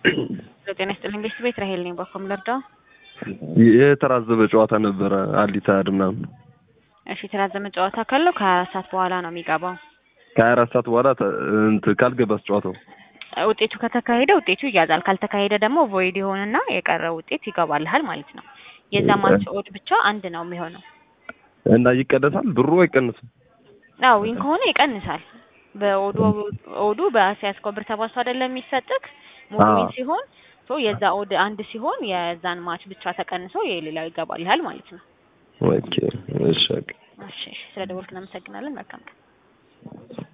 ጤና ይስጥልኝ ቤት ቤት ራሄል ነኝ። በኮም ልርዳው? የተራዘመ ጨዋታ ነበረ አሊታድ ምናምን። እሺ የተራዘመ ጨዋታ ካለው ከሀያ አራት ሰዓት በኋላ ነው የሚገባው። ከሀያ አራት ሰዓት በኋላ ተ- እንትን ካልገባስ ጨዋታው ውጤቱ ከተካሄደ ውጤቱ ይያዛል። ካልተካሄደ ደግሞ ቮይድ ይሆንና የቀረው ውጤት ይገባልሃል ማለት ነው። የዛ ማች ኦድ ብቻ አንድ ነው የሚሆነው። እና ይቀነሳል ብሩ አይቀንስም? አዎ ዊን ከሆነ ይቀንሳል። በኦዱ ኦዱ በሲያስኮ ብር ተባሶ አይደለም የሚሰጥክ ሙሉ አዎ። ዊን ሲሆን ሶ የዛ ኦድ አንድ ሲሆን የዛን ማች ብቻ ተቀንሶ የሌላው ይገባልሃል ማለት ነው። ኦኬ እሺ በቃ። እሺ እሺ፣ ስለ ደወልክ እናመሰግናለን። መልካም ቀን።